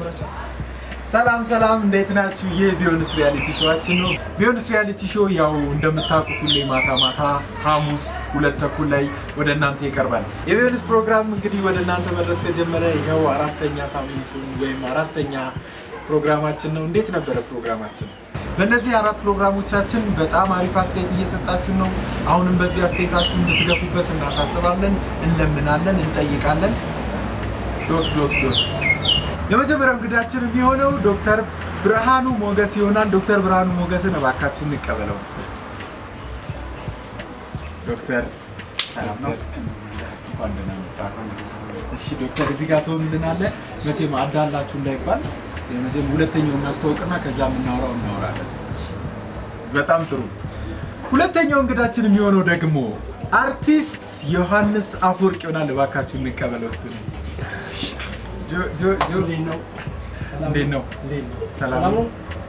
ጀምራችሁ ሰላም ሰላም፣ እንዴት ናችሁ? ይህ ቢዮንስ ሪያሊቲ ሾዋችን ነው። ቢዮንስ ሪያሊቲ ሾው ያው እንደምታውቁት ሁሌ ማታ ማታ ሐሙስ ሁለት ተኩል ላይ ወደ እናንተ ይቀርባል። የቢዮንስ ፕሮግራም እንግዲህ ወደ እናንተ መድረስ ከጀመረ ይኸው አራተኛ ሳምንቱን ወይም አራተኛ ፕሮግራማችን ነው። እንዴት ነበረ ፕሮግራማችን? በእነዚህ አራት ፕሮግራሞቻችን በጣም አሪፍ አስተያየት እየሰጣችሁ ነው። አሁንም በዚህ አስተያየታችሁ እንድትገፉበት እናሳስባለን፣ እንለምናለን፣ እንጠይቃለን። ዶት ዶት ዶት የመጀመሪያው እንግዳችን የሚሆነው ዶክተር ብርሃኑ ሞገስ ይሆናል። ዶክተር ብርሃኑ ሞገስን እባካችሁ እንቀበለው። ዶክተር ሰላም ነው? እንኳን ደህና መጣህ። እሺ ዶክተር እዚህ ጋር ትሆንልናለህ። መቼም አዳላችሁ እንዳይባል የመጀመ ሁለተኛው እናስተዋውቅና ከዛ የምናወራው እናወራለን። በጣም ጥሩ። ሁለተኛው እንግዳችን የሚሆነው ደግሞ አርቲስት ዮሐንስ አፈወርቅ ይሆናል። እባካችሁ እንቀበለው እሱ ነው። ጆ ጆ ጆ እንዴት ነው? ሰላም ነው?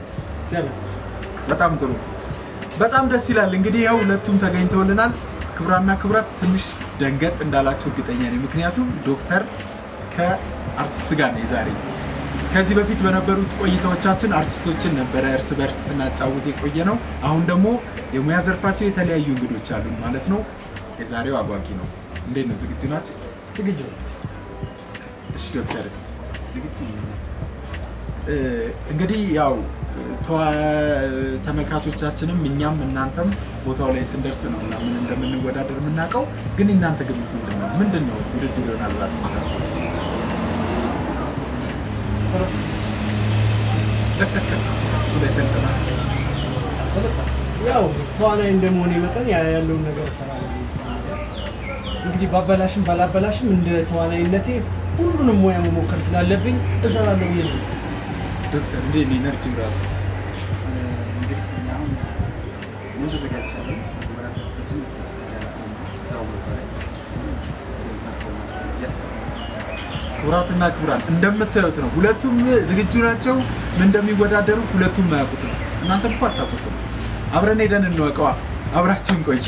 በጣም ጥሩ። በጣም ደስ ይላል። እንግዲህ ያው ሁለቱም ተገኝተውልናል። ክቡራና ክቡራት ትንሽ ደንገጥ እንዳላችሁ እርግጠኛ ነኝ። ምክንያቱም ዶክተር ከአርቲስት ጋር ነው የዛሬ። ከዚህ በፊት በነበሩት ቆይታዎቻችን አርቲስቶችን ነበረ እርስ በርስ ስናጫውት የቆየ ነው። አሁን ደግሞ የሙያ ዘርፋቸው የተለያዩ እንግዶች አሉ ማለት ነው። የዛሬው አጓጊ ነው። እንዴት ነው? ዝግጁ ናቸው? ዝግጁ እሺ ዶክተርስ እንግዲህ ያው ተመልካቾቻችንም እኛም እናንተም ቦታው ላይ ስንደርስ ነው እና ምን እንደምንወዳደር የምናውቀው። ግን እናንተ ግምት ምንድን ነው? ምንድን ነው ውድድር ይሆናል ባት ታስቡት? እሱ ላይ ሰልጥና ያው ተዋናይ እንደመሆኔ መጠን ያ ያለውን ነገር እሰራለሁ። እንግዲህ ባበላሽም ባላበላሽም እንደ ተዋናይነቴ ሁሉንም ሙያ መሞከር ስላለብኝ እሰራለሁ ብዬ ነው። ዶክተር እንዴት ነው ኢነርጂው ራሱ? ክቡራትና ክቡራን እንደምታዩት ነው። ሁለቱም ዝግጁ ናቸው። ምን እንደሚወዳደሩ ሁለቱም አያውቁትም። እናንተም እኮ አታውቁትም። አብረን ሄደን እንወቀዋ። አብራችሁን ቆዩ።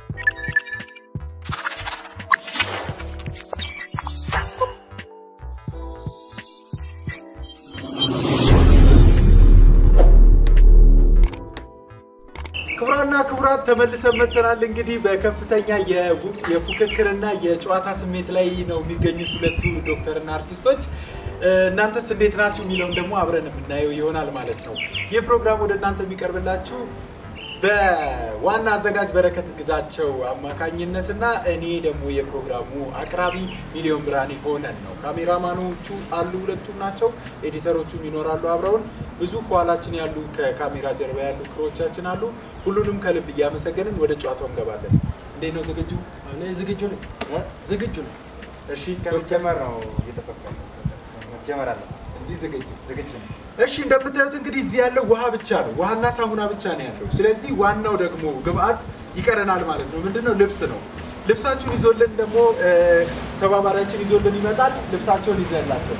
ክቡራና ክቡራት ተመልሰን መጥተናል። እንግዲህ በከፍተኛ የፉክክርና የጨዋታ ስሜት ላይ ነው የሚገኙት ሁለቱ ዶክተርና አርቲስቶች። እናንተስ እንዴት ናችሁ የሚለውን ደግሞ አብረን የምናየው ይሆናል ማለት ነው። ይህ ፕሮግራም ወደ እናንተ የሚቀርብላችሁ በዋና አዘጋጅ በረከት ግዛቸው አማካኝነትና እኔ ደግሞ የፕሮግራሙ አቅራቢ ሚሊዮን ብርሃኔ ሆነን ነው። ካሜራማኖቹ አሉ፣ ሁለቱም ናቸው። ኤዲተሮቹም ይኖራሉ አብረውን። ብዙ ከኋላችን ያሉ ከካሜራ ጀርባ ያሉ ክሮቻችን አሉ። ሁሉንም ከልብ እያመሰገንን ወደ ጨዋታው እንገባለን። እንዴት ነው? ዝግጁ እኔ ዝግጁ ነኝ፣ ዝግጁ ነኝ። እሺ፣ ከመጀመር ነው እየጠበቅኩ መጀመር አለ እንጂ ዝግጁ ዝግጁ ነው። እሺ እንደምታዩት እንግዲህ እዚህ ያለው ውሃ ብቻ ነው። ውሃና ሳሙና ብቻ ነው ያለው። ስለዚህ ዋናው ደግሞ ግብአት ይቀረናል ማለት ነው። ምንድነው? ልብስ ነው። ልብሳችሁን ይዞልን ደግሞ ተባባሪያችን ይዞልን ይመጣል። ልብሳቸውን ይዘላቸው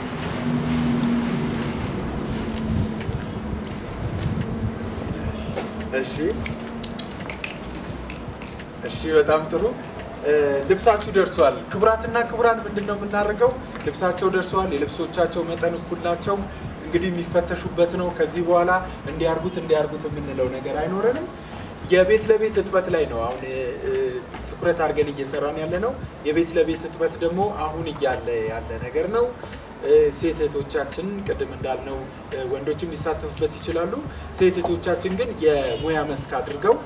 እሺ እሺ፣ በጣም ጥሩ ልብሳችሁ ደርሷል። ክቡራትና ክቡራን ምንድን ነው የምናደርገው? ልብሳቸው ደርሰዋል። የልብሶቻቸው መጠን እኩል ናቸው። እንግዲህ የሚፈተሹበት ነው። ከዚህ በኋላ እንዲያርጉት እንዲያርጉት የምንለው ነገር አይኖረንም። የቤት ለቤት እጥበት ላይ ነው አሁን ትኩረት አድርገን እየሰራን ያለ ነው። የቤት ለቤት እጥበት ደግሞ አሁን እያለ ያለ ነገር ነው። ሴት እህቶቻችን ቅድም እንዳልነው ወንዶችም ሊሳተፉበት ይችላሉ። ሴት እህቶቻችን ግን የሙያ መስክ አድርገው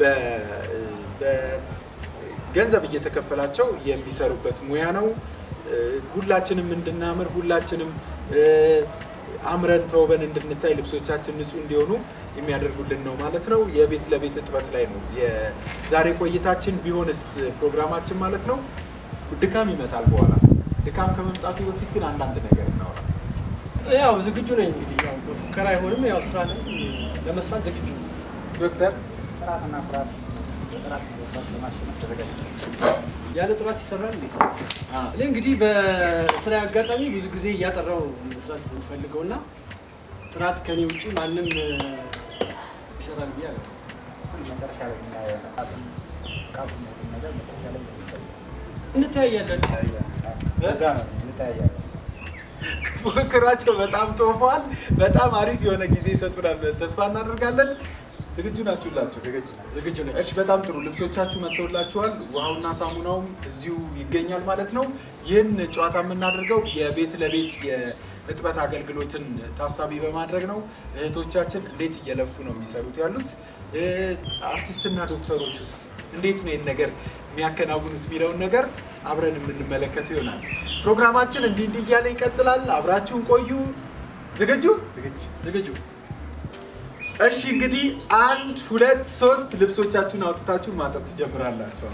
ገንዘብ እየተከፈላቸው የሚሰሩበት ሙያ ነው። ሁላችንም እንድናምር ሁላችንም አምረን ተውበን እንድንታይ ልብሶቻችን ንጹህ እንዲሆኑ የሚያደርጉልን ነው ማለት ነው። የቤት ለቤት እጥበት ላይ ነው የዛሬ ቆይታችን ቢሆንስ ፕሮግራማችን ማለት ነው። ድካም ይመጣል በኋላ። ድካም ከመምጣቱ በፊት ግን አንዳንድ ነገር እናወራ። ያው ዝግጁ ነኝ። እንግዲህ ያው በፉከራ አይሆንም። ያው ስራ ለመስራት ዝግጁ ነኝ። ዶክተር ጥራትና ኩራት በጥራት መግባት ለማሸነፍ ተዘጋጅ ያለ ጥራት ይሰራል እንዴ? ስራ? እኔ እንግዲህ በስራ አጋጣሚ ብዙ ጊዜ እያጠራው መስራት የምፈልገው እና ጥራት ከኔ ውጭ ማንም ይሰራል ብዬ አለ መጨረሻ ላይ የምናየው ቃቱን ቃቱን ነገር መጨረሻ ላይ የሚታይ እንተያያለን። ለዛ ነው እንተያያለን። ፉክክራቸው በጣም ጦፏል። በጣም አሪፍ የሆነ ጊዜ ይሰጡናል ብለን ተስፋ እናደርጋለን። ዝግጁ ናችሁላችሁ? ዝግጁ ነኝ። እሺ፣ በጣም ጥሩ። ልብሶቻችሁ መጥተውላችኋል። ውሃውና ሳሙናውም እዚሁ ይገኛል ማለት ነው። ይህን ጨዋታ የምናደርገው የቤት ለቤት የእጥበት አገልግሎትን ታሳቢ በማድረግ ነው። እህቶቻችን እንዴት እየለፉ ነው የሚሰሩት ያሉት፣ እ፣ አርቲስትና ዶክተሮቹስ እንዴት ነው ይህን ነገር የሚያከናውኑት የሚለውን ነገር አብረን የምንመለከተው ይሆናል። ፕሮግራማችን እንዲህ እንዲህ እያለ ይቀጥላል። አብራችሁን ቆዩ። ዝግጁ ዝግጁ? እሺ እንግዲህ አንድ ሁለት ሶስት ልብሶቻችሁን አውጥታችሁ ማጠብ ትጀምራላችሁ።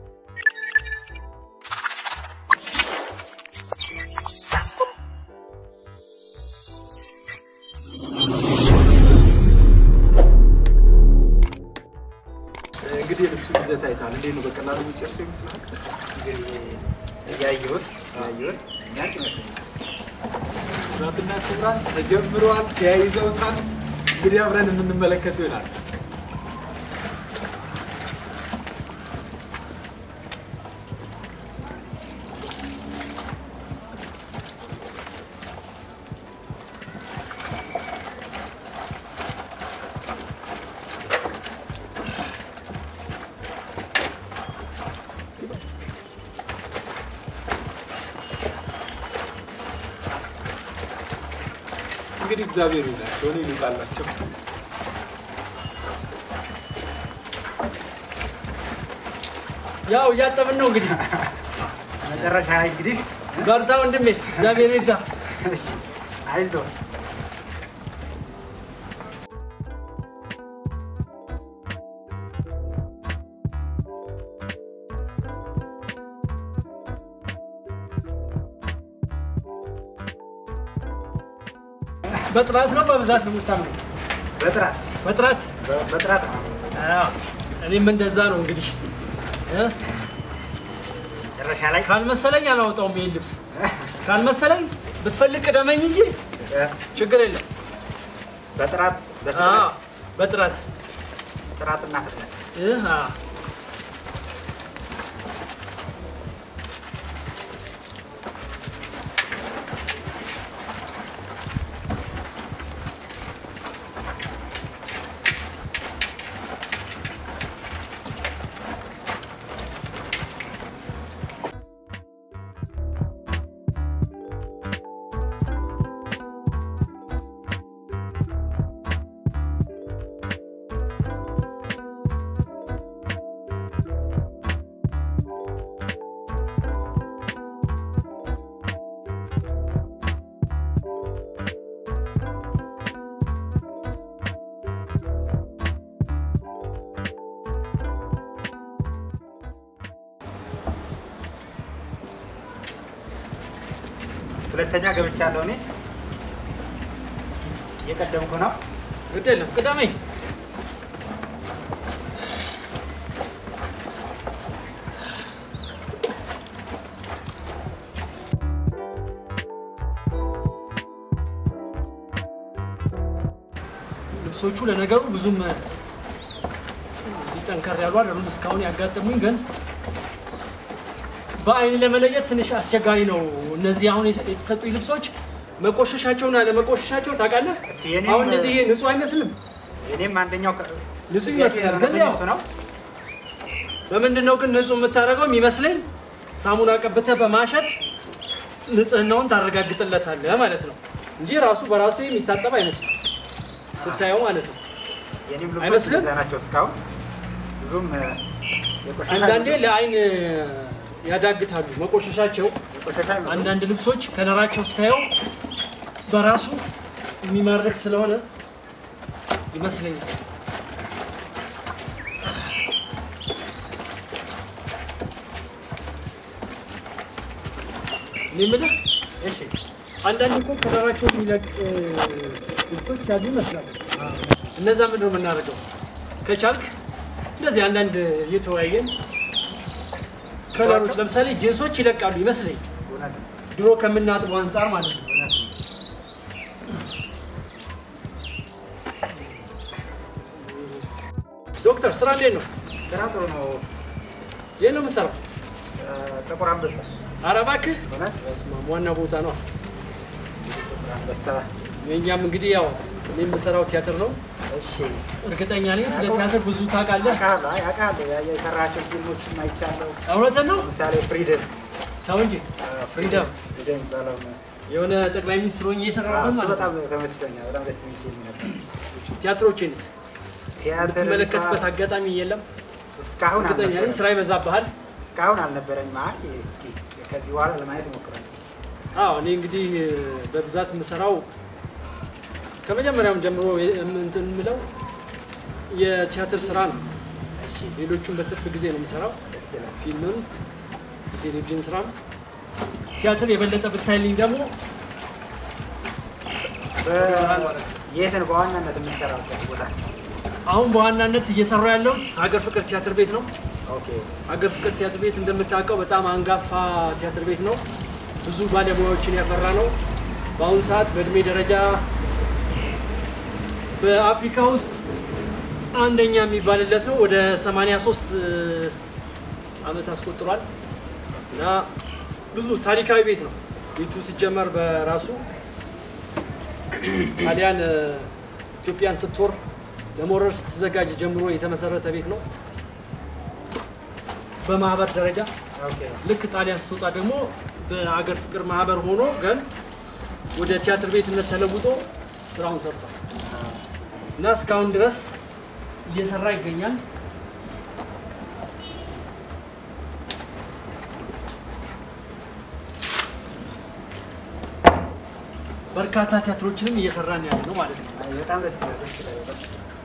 እንግዲህ የልብሱን ይዘት አይታል። እንዴት ነው በቀላሉ የሚጨርሰው ይመስላል? እያየሁት እያየሁት ነጭ ይመስለኛል። ኩራትና ክብራን ተጀምረዋል፣ ተያይዘውታል። እንግዲህ አብረን የምንመለከተው ይሆናል። እንግዲህ እግዚአብሔር ይላቸው እኔ ይሉጣላቸው። ያው እያጠብን ነው እንግዲህ። መጨረሻ ላይ እንግዲህ በርታ ወንድሜ፣ እግዚአብሔር ይርዳ። እሺ፣ አይዞህ በጥራት ነው በብዛት ነው የምታምነው? በጥራት በጥራት በ- በጥራት ነው። አዎ፣ እኔም እንደዛ ነው እንግዲህ እ? መጨረሻ ላይ ካልመሰለኝ አላወጣውም ይሄን ልብስ። ካልመሰለኝ ብትፈልግ ቅደመኝ እንጂ ችግር የለም። በጥራት አዎ፣ በፍጥነት በጥራት ጥራትና ፍጥነት እ? አዎ። ሁለተኛ ገብቻለሁ እኔ እየቀደምኩ ነው። ግድ የለም ቅደመኝ። ልብሶቹ ለነገሩ ብዙም ሊጠንከር ያሉ አይደሉም። እስካሁን ያጋጠሙኝ ግን በአይን ለመለየት ትንሽ አስቸጋሪ ነው። እነዚህ አሁን የተሰጡኝ ልብሶች መቆሸሻቸውና ለመቆሸሻቸው ታውቃለህ። እስኪ የኔም- አሁን እነዚህ ንጹህ አይመስልም። እኔም አንደኛው ከ- ንጹህ ይመስላል ግን ያው እሱ ነው። በምንድን ነው ግን ንጹህ የምታደርገው የሚመስለኝ? ሳሙና ቀብተህ በማሸት ንጽህናውን ታረጋግጥለታለህ ማለት ነው እንጂ ራሱ በራሱ የሚታጠብ አይመስልም ስታየው ማለት ነው። የኔም ልብሶች አይመስልም? እንደዛ ናቸው እስካሁን ብዙም እ፣ የቆሸሸ አንዳንዴ አይመስልም። ለአይን ያዳግታሉ መቆሸሻቸው። የቆሸሸ አይመስልም። አንዳንድ ልብሶች ከለራቸው ስታየው በራሱ የሚማርክ ስለሆነ ይመስለኛል። እኔ የምልህ እሺ አንዳንድ እኮ ከለራቸው የሚለቅ እ፣ ልብሶች ያሉ ይመስላሉ። እነዛ ምንድን ነው የምናደርገው? ከቻልክ እንደዚህ አንዳንድ እየተወያየን ከለሮች ለምሳሌ ጂንሶች ይለቃሉ ይመስለኝ እውነት ነው፣ ድሮ ከምናጥበው አንጻር ማለት ነው። እውነት ነው። ዶክተር ስራ እንዴት ነው? ስራ ጥሩ ነው። ይህ ነው የምሰራው። እ፣ ጥቁር አንበሳ ኧረ እባክህ እውነት በስመ አብ ዋና ቦታ ነው። አንበሳ። የእኛም እንግዲህ ያው እኔ የምሰራው ቲያትር ነው። እሺ እርግጠኛ ነኝ ስለ ቲያትር ብዙ ታውቃለህ። አውቃለሁ፣ አይ አውቃለሁ። ያ- የሰራቸው ፊልሞችን አይቻለሁ። እውነትን ነው። ለምሳሌ ፍሪደም ተው እንጂ ፍሪደም ፍሪደም የሚባለው ነው። የሆነ ጠቅላይ ሚኒስትር ሆኜ እየሰራሁበት እሱ ማለት በጣም ነው። ተመችቶኛል። በጣም ደስ የሚል ፊልም ነበር። ቲያትሮችንስ ቲያትር የምትመለከትበት አጋጣሚ የለም? እስካሁን እርግጠኛ ነኝ አልነበረም። ስራ ይበዛብሃል። እስካሁን አልነበረኝም። አይ እስኪ ከዚህ በኋላ ለማየት እሞክራለሁ። አዎ እኔ እንግዲህ በብዛት የምሰራው ከመጀመሪያውም ጀምሮ እንትን የምለው የቲያትር ስራ ነው። እሺ ሌሎቹን በትርፍ ጊዜ ነው የምሰራው። ደስ ይላል። ፊልምም የቴሌቪዥን ስራም ቲያትር የበለጠ ብታይልኝ ደግሞ በ- የት ነው በዋናነት የምትሰራው ቦታ? አሁን በዋናነት እየሰራ ያለሁት ሀገር ፍቅር ቲያትር ቤት ነው። ኦኬ ሀገር ፍቅር ቲያትር ቤት እንደምታውቀው በጣም አንጋፋ ቲያትር ቤት ነው። ብዙ ባለሙያዎችን ያፈራ ነው። በአሁኑ ሰዓት በእድሜ ደረጃ በአፍሪካ ውስጥ አንደኛ የሚባልለት ነው። ወደ 83 ዓመት አስቆጥሯል እና ብዙ ታሪካዊ ቤት ነው። ቤቱ ሲጀመር በራሱ ጣሊያን እ፣ ኢትዮጵያን ስትወር ለመውረር ስትዘጋጅ ጀምሮ የተመሰረተ ቤት ነው። በማህበር ደረጃ ኦኬ ልክ ጣሊያን ስትወጣ ደግሞ በአገር ፍቅር ማህበር ሆኖ ግን ወደ ቲያትር ቤትነት ተለውጦ ስራውን ሰርቷል እና እስካሁን ድረስ እየሰራ ይገኛል። በርካታ ቲያትሮችንም እየሰራን ያለ ነው ማለት ነው። አይ፣ በጣም ደስ ይላል። ደስ ይላል በጣም።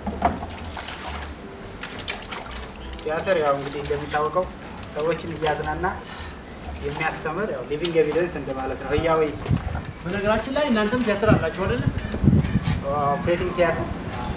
ቲያትር ያው እንግዲህ እንደሚታወቀው ሰዎችን እያዝናና የሚያስተምር ያው ሊቪንግ ኤቪደንስ እንደማለት ነው። ህያዊ በነገራችን ላይ እናንተም ቲያትር አላችሁ አይደለ? ኦፕሬቲንግ ቲያትር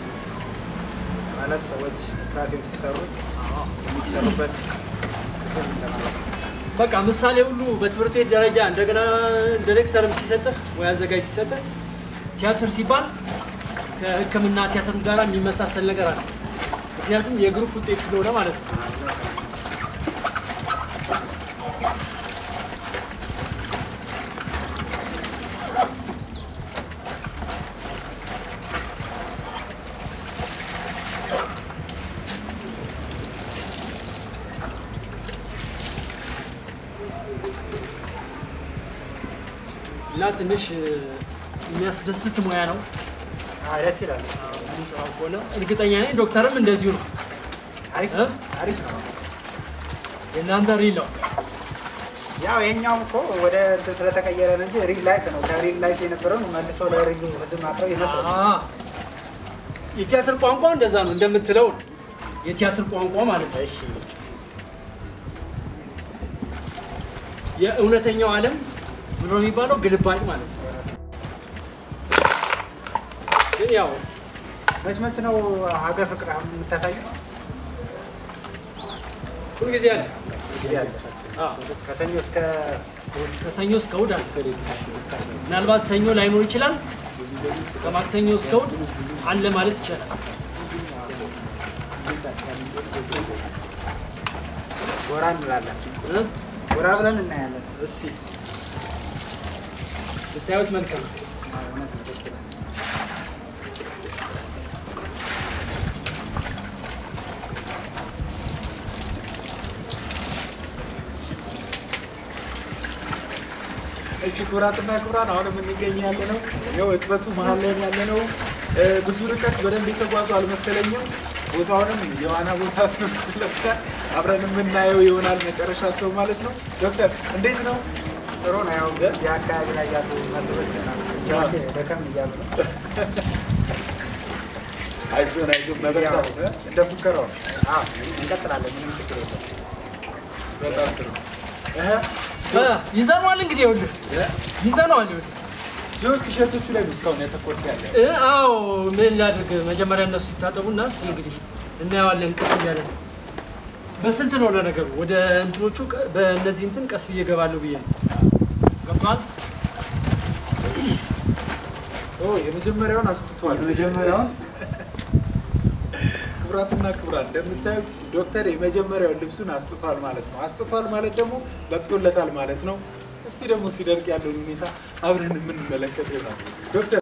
ማለት ሰዎች ኦፕራሲዮን ሲሰሩ የሚሰሩበት ክፍል እንደማለት ነው። በቃ ምሳሌ ሁሉ በትምህርት ቤት ደረጃ እንደገና ዲሬክተርም ሲሰጥህ ወይ አዘጋጅ ሲሰጥህ ቲያትር ሲባል ከሕክምና ቲያትር ጋር የሚመሳሰል ነገር አለ። ምክንያቱም የግሩፕ ውጤት ስለሆነ ማለት ነው። እና ትንሽ እ፣ የሚያስደስት ሙያ ነው አይ፣ ደስ ይላል። የምንሰራው ከሆነ እርግጠኛ ነኝ። ዶክተርም እንደዚሁ ነው። አሪፍ እ? አሪፍ ነው። የእናንተ ሪል ነው። ያው ይሄኛውም እኮ ወደ እንትን ስለተቀየረ ነው እንጂ ሪል ላይፍ ነው። ከሪል ላይፍ የነበረውን መልሶ ለሪል ህዝብ ማቅረብ ይመስላል። አ፣ የቲያትር ቋንቋ እንደዛ ነው እንደምትለው ነው። የቲያትር ቋንቋ ማለት ነው። እሺ የእውነተኛው ዓለም ምንድን ነው የሚባለው? ግልባጭ ማለት ነው። ግን ያው መች መች ነው ሀገር ፍቅር አሁን የምታሳዩት? ሁልጊዜ አለ። ጊዜ አለ። አዎ፣ ከሰኞ እስከ እሑድ ከሰኞ እስከ እሑድ አለ። ምናልባት ሰኞ ላይኖር ይችላል። ከማክሰኞ እስከ እሑድ አለ ማለት ይቻላል። ጎራ እንላለን። እ? ጎራ ብለን እናያለን። እስቲ ብታዩት መልካም ነው። እውነት ነው፣ ደስ ይላል። እሺ ክቡራትና ክቡራን አሁን የምንገኝ ያለ ነው ያው እጥበቱ መሀል ላይ ያለ ነው። እ፣ ብዙ ርቀት በደንብ የተጓዙ አልመሰለኝም። ቦታውንም የዋና ቦታ አስመስለውታል። አብረን የምናየው ይሆናል መጨረሻቸው ማለት ነው። ዶክተር እንዴት ነው? ጥሩ ነው። ያው እዚህ አካባቢ ላይ ያሉ መስሎች ናቸው ደከም እያሉ ነው። አይዞን አይዞን መበርታት እ? እንደ ፉከራው አዎ እንቀጥላለን። ምንም ችግር የለም። በጣም ጥሩ እህ፣ እ፣ ይዘነዋል እንግዲህ ይኸውልህ እ፣ ይዘነዋል ይኸውልህ ጆ ቲሸርቶቹ ላይ ነው እስካሁን ያተኮርክ ያለ እ፣ አዎ ምን ላድርግ መጀመሪያ እነሱ ይታጠቡና እስኪ እንግዲህ እናየዋለን ቀስ እያለ ነው በስንት ነው ለነገሩ ወደ እንትኖቹ ቀ- በእነዚህ እንትን ቀስ ብዬ እገባለሁ ብዬ ነው ገብቷል ኦ የመጀመሪያውን አስጥቷል። የመጀመሪያውን ክቡራትና ክቡራን እንደምታዩት ዶክተር የመጀመሪያውን ልብሱን አስጥቷል ማለት ነው። አስጥቷል ማለት ደግሞ በቅቶለታል ማለት ነው። እስቲ ደግሞ ሲደርቅ ያለውን ሁኔታ አብረን የምንመለከት ይሆናል። ዶክተር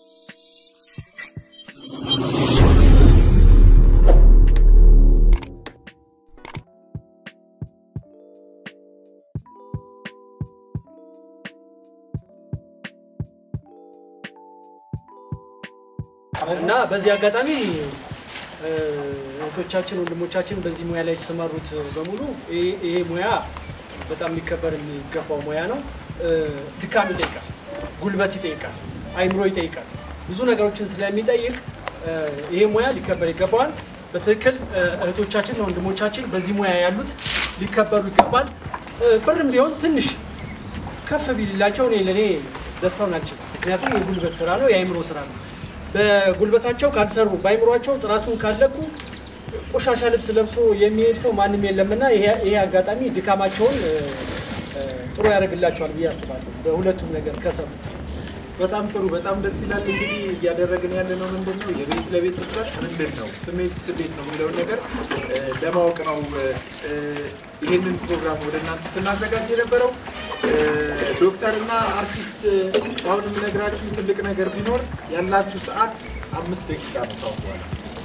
እና በዚህ አጋጣሚ እ፣ እህቶቻችን ወንድሞቻችን በዚህ ሙያ ላይ የተሰማሩት በሙሉ ይሄ- ይሄ ሙያ በጣም ሊከበር የሚገባው ሙያ ነው። እ፣ ድካም ይጠይቃል፣ ጉልበት ይጠይቃል፣ አይምሮ ይጠይቃል። ብዙ ነገሮችን ስለሚጠይቅ እ፣ ይሄ ሙያ ሊከበር ይገባዋል። በትክክል እ፣ እህቶቻችን ወንድሞቻችን በዚህ ሙያ ያሉት ሊከበሩ ይገባል። እ፣ ብርም ቢሆን ትንሽ ከፍ ቢልላቸው እኔ ለእኔ ደስታውን አልችልም። ምክንያቱም የጉልበት ስራ ነው፣ የአይምሮ ስራ ነው። በጉልበታቸው ካልሰሩ በአይምሯቸው ጥራቱን ካለቁ ቆሻሻ ልብስ ለብሶ የሚሄድ ሰው ማንም የለምና ይሄ ይሄ አጋጣሚ ድካማቸውን እ፣ እ፣ ጥሩ ያደርግላቸዋል ብዬ አስባለሁ። በሁለቱም ነገር ከሰሩት በጣም ጥሩ፣ በጣም ደስ ይላል። እንግዲህ እያደረግን ያለ ነው ምንድን ነው የቤት ለቤት እጥረት ምንድን ነው ስሜቱስ እንዴት ነው የሚለውን ነገር እ፣ ለማወቅ ነው እ፣ እ፣ ይህንን ፕሮግራም ወደ እናንተ ስናዘጋጅ የነበረው። እ፣ ዶክተርና አርቲስት እ፣ አሁን የምነግራችሁ ትልቅ ነገር ቢኖር ያላችሁ ሰዓት አምስት ደቂቃ ነው ካሁን በኋላ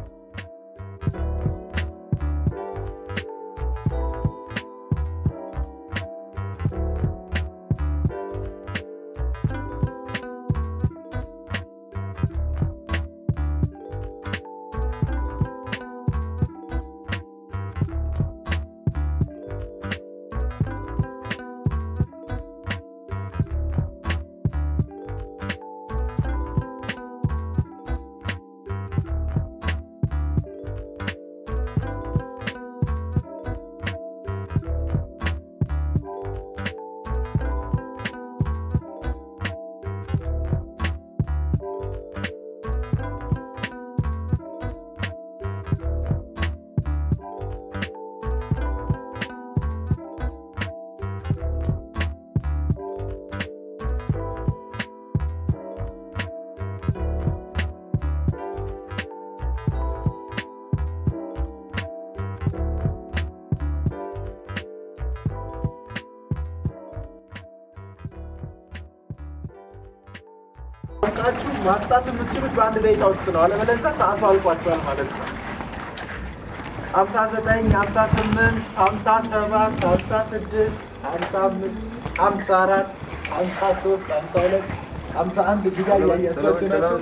አውቃችሁ ማስጣት የምትችሉት በአንድ ደቂቃ ውስጥ ነው። አለበለዚያ ሰዓቱ አልቋቸዋል ማለት ነው። ሀምሳ ዘጠኝ ሀምሳ ስምንት ሀምሳ ሰባት ሀምሳ ስድስት ሀምሳ አምስት ሀምሳ አራት ሀምሳ ሶስት ሀምሳ ሁለት ሀምሳ አንድ እዚህ ጋር እያያቸዋቸው ናቸው።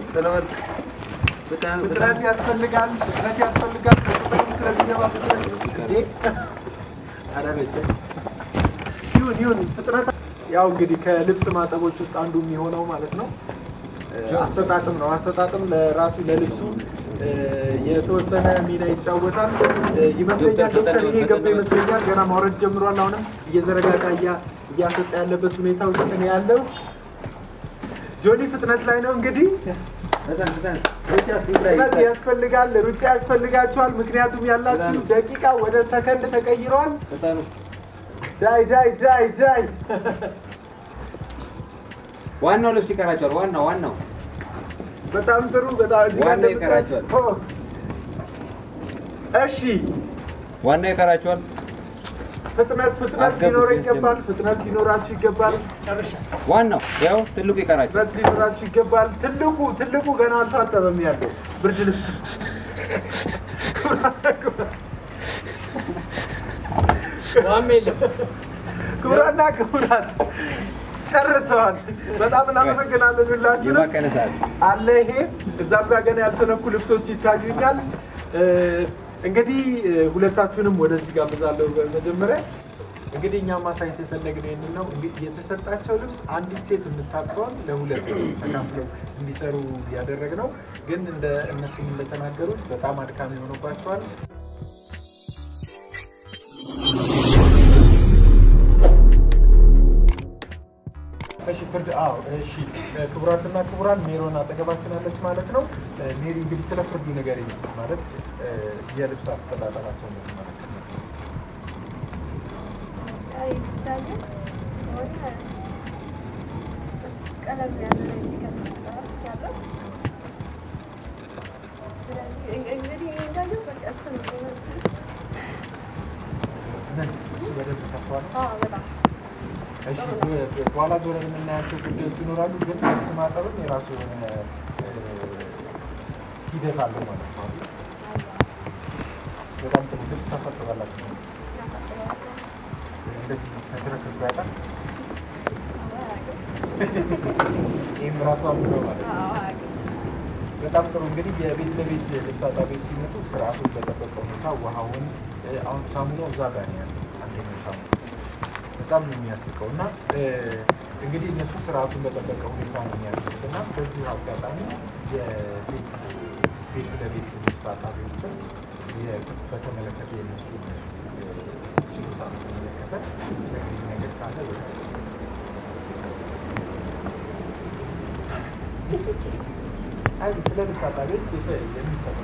ፍጥነት ያስፈልጋል፣ ፍጥነት ያስፈልጋል። ከቁጥርም ስለሚገባ ፍጥነት እንዴ! ኧረ በጀ ይሁን ይሁን ፍጥነት ያው እንግዲህ ከልብስ ማጠቦች ውስጥ አንዱ የሚሆነው ማለት ነው አሰጣጥም ነው። አሰጣጥም ለራሱ ለልብሱ እ፣ የተወሰነ ሚና ይጫወታል እ፣ ይመስለኛል። ዶክተር ይሄ ገባ ይመስለኛል። ገና ማውረድ ጀምሯል። አሁንም እየዘረጋጋ እያ- እያሰጣ ያለበት ሁኔታ ውስጥ ነው ያለው። ጆኒ ፍጥነት ላይ ነው እንግዲህ ፍጥነት ያስፈልጋል፣ ሩጫ ያስፈልጋቸዋል። ምክንያቱም ያላችሁ ደቂቃ ወደ ሰከንድ ተቀይረዋል። ዳይ ዳይ ዳይ ዳይ ዋናው ልብስ ይቀራቸዋል። ዋናው ዋናው በጣም ጥሩ። በጣም እዚህ ጋር ዋናው እንደምታዩት- ይቀራቸዋል። ኦ፣ እሺ ዋናው ይቀራቸዋል። ፍጥነት ፍጥነት አስገቡት ሊኖረው ጀምር። ይገባል። ፍጥነት ሊኖራችሁ ይገባል። ዋናው ያው ትልቁ ይቀራቸዋል። ፍጥነት ሊኖራችሁ ይገባል። ትልቁ ትልቁ ገና አልታጠበም ያለው ብርድ ልብስ ዋም የለም። ክቡራና ክቡራት ጨርሰዋል። በጣም እናመሰግናለን ሁላችሁንም። የባከነ ሰዓት አለ ይሄ እዛም ጋር ገና ያልተነኩ ልብሶች ይታዩኛል። እ፣ እንግዲህ እ፣ ሁለታችሁንም ወደዚህ ጋብዛለሁ። በመጀመሪያ እንግዲህ እኛ ማሳየት የፈለግነው ይህንን ነው። እንግዲህ የተሰጣቸው ልብስ አንዲት ሴት የምታጥበውን ለሁለት ተካፍለው እንዲሰሩ ያደረግነው፣ ግን እንደ እነሱም እንደተናገሩት በጣም አድካሚ ሆኖባቸዋል። እሺ ፍርድ አዎ እሺ ክቡራትና ክቡራን ሜሮን አጠገባችን አለች ማለት ነው እ፣ ሜሪ እንግዲህ ስለ ፍርዱ ነገር ይመስል ማለት እ፣ የልብስ አስተጣጠባቸው ነው ማለት ነው ይታያል ወደ ቀለም ያለ ሲከተል ሲያጠብ ስለዚህ እንግዲህ እኔ እንዳየው በቃ እሱ ነው ምን እሱ በደንብ ሰፍቷል አዎ በጣም እሺ ዞ- በኋላ ዞረን የምናያቸው ጉዳዮች ይኖራሉ። ግን ልብስ ማጠብም የራሱ የሆነ እ፣ ሂደት አለው ማለት ነው። በጣም ጥሩ ልብስ ታሳጥባላችሁ። እንደዚህ ተዝረክርኮ ያውቃል። ይህም ራሱ አምሮ ማለት ነው። በጣም ጥሩ እንግዲህ የቤት ለቤት ልብስ አጣቢዎች ሲመጡ ስርዓቱን በጠበቀ ሁኔታ ውሃውን እ፣ አሁን ሳሙናው እዛ ጋር ነው ያለው አንደኛው ሳሙና በጣም ነው የሚያስቀው እና እ፣ እንግዲህ እነሱ ስርዓቱን በጠበቀ ሁኔታ ነው የሚያደርጉት እና በዚሁ አጋጣሚ የቤት ቤት ለቤት ልብስ አጣቢዎችን የ- በተመለከተ የነሱ ችሎታ በተመለከተ ትነግሪኝ ነገር ካለ በጣም አይ ስለ ልብስ አጣቢዎች የተ- የሚሰሩ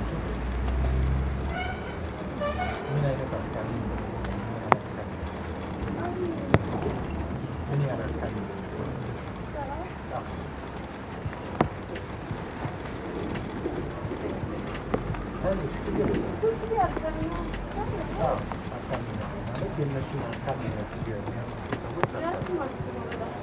ምን አይነት አፍቃሪ ምን ያህል አፍቃሪ ልብስ አዎ። አይዞሽ፣ ችግር የለም። አዎ፣ አፍቃሪነት ማለት የእነሱን አፍቃሪነት የሚያመጡ ሰዎች አፍቃሪ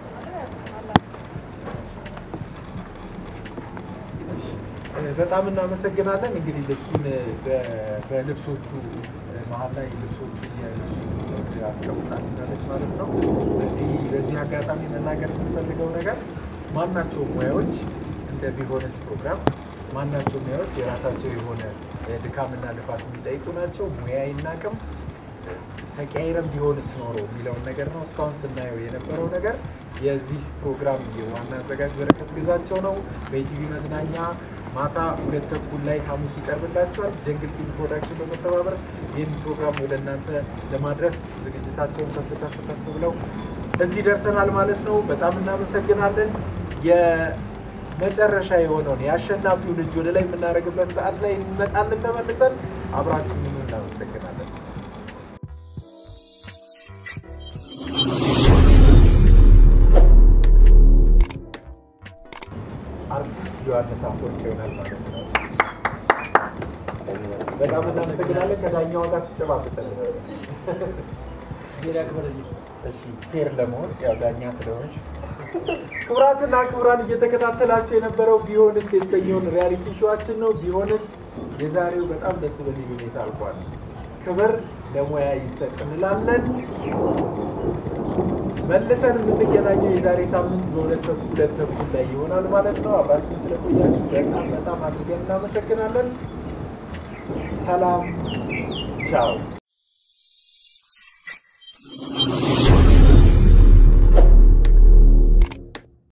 እ፣ በጣም እናመሰግናለን። እንግዲህ ልብሱን እ፣ በ- በልብሶቹ እ፣ መሀል ላይ ልብሶቹ የልብሶቹ አስቀምጣልናለች ማለት ነው። በዚህ በዚህ አጋጣሚ መናገር የምንፈልገው ነገር ማናቸውም ሙያዎች እንደ ቢሆነስ ፕሮግራም ማናቸው ሙያዎች የራሳቸው የሆነ እ፣ ድካምና ልፋት የሚጠይቁ ናቸው። ሙያ ይናቅም ተቀያይረም ቢሆንስ ኖሮ የሚለውን ነገር ነው እስካሁን ስናየው የነበረው ነገር። የዚህ ፕሮግራም የዋና አዘጋጅ በረከት ግዛቸው ነው። በኢቲቪ መዝናኛ ማታ ሁለት ተኩል ላይ ሐሙስ ይቀርብላቸዋል። ጀንግል ፊልም ፕሮዳክሽን በመተባበር ይህን ፕሮግራም ወደ እናንተ ለማድረስ ዝግጅታቸውን ከፍ ከፍ ከፍ ብለው እዚህ ደርሰናል ማለት ነው። በጣም እናመሰግናለን። የመጨረሻ የሆነውን የአሸናፊውን እጅ ወደ ላይ የምናደርግበት ሰዓት ላይ እንመጣለን ተመልሰን። አብራችሁን እናመሰግናለን። አርቲስት ዮሐንስ አፈወርቅ ይሆናል ማለት ነው። በጣም እናመሰግናለን። ከዳኛዋ ጋር ትጨባበጣለህ። ሌላ ክብርልኝ እሺ ፌር ለመሆን ያው ዳኛ ስለሆንሽ ክቡራትና ክቡራን እየተከታተላችሁ የነበረው ቢሆንስ የተሰኘውን ሪያሊቲ ሾዋችን ነው። ቢሆንስ የዛሬው በጣም ደስ በሚል ሁኔታ አልቋል። ክብር ለሙያ ይሰጥ እንላለን። መልሰን የምንገናኘው የዛሬ ሳምንት በሁለት ተኩል ሁለት ተኩል ላይ ይሆናል ማለት ነው። አብራችሁን ስለቆያችሁ በጣም በጣም አድርገን እናመሰግናለን። ሰላም ቻው።